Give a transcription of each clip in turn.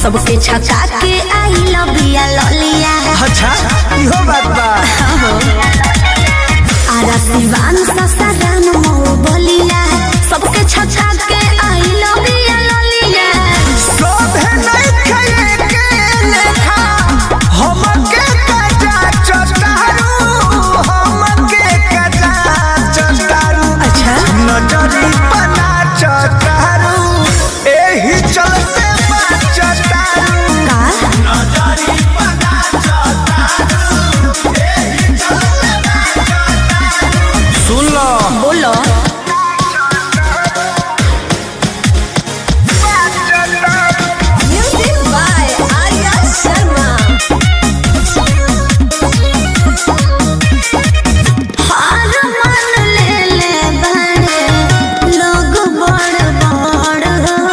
सबके छका के आई लबिया ललिया अच्छा इहो बात बा आरा सिवान ससारान मऊ बलिया सबके छका के आई लबिया ललिया सोभे नहीं खाए के लेखा हमके कजा चटारू हमके कजा चटारू अच्छा नजरी पना चटारू एही चलते बा चटारू का नजरी पना चटारू एही चलते बा चटारू सुन लो बोलो म्यूजिक बाय आर्या शर्मा हार मान ले ले बड़े लोग बड़ बड़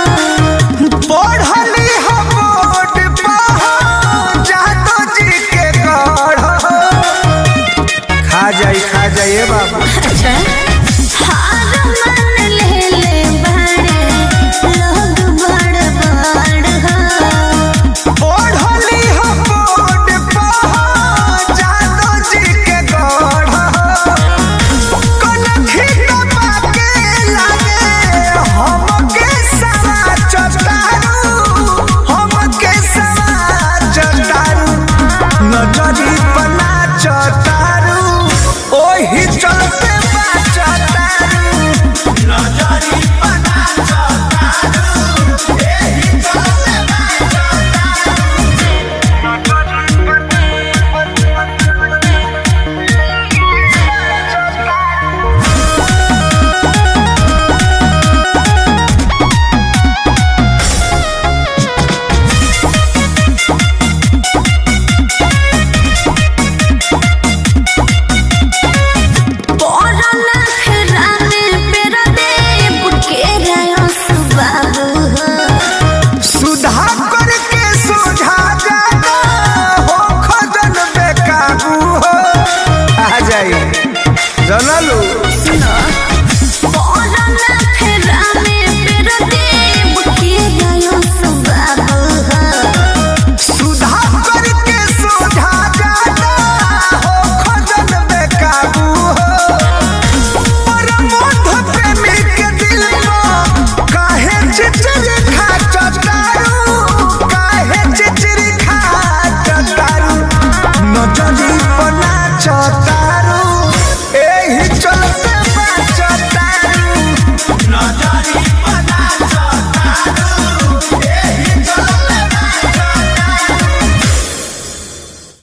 पढ़ली हम बोर्ड पर जादो जी के गढ़ खा जाई खा जाइए बाबू अच्छा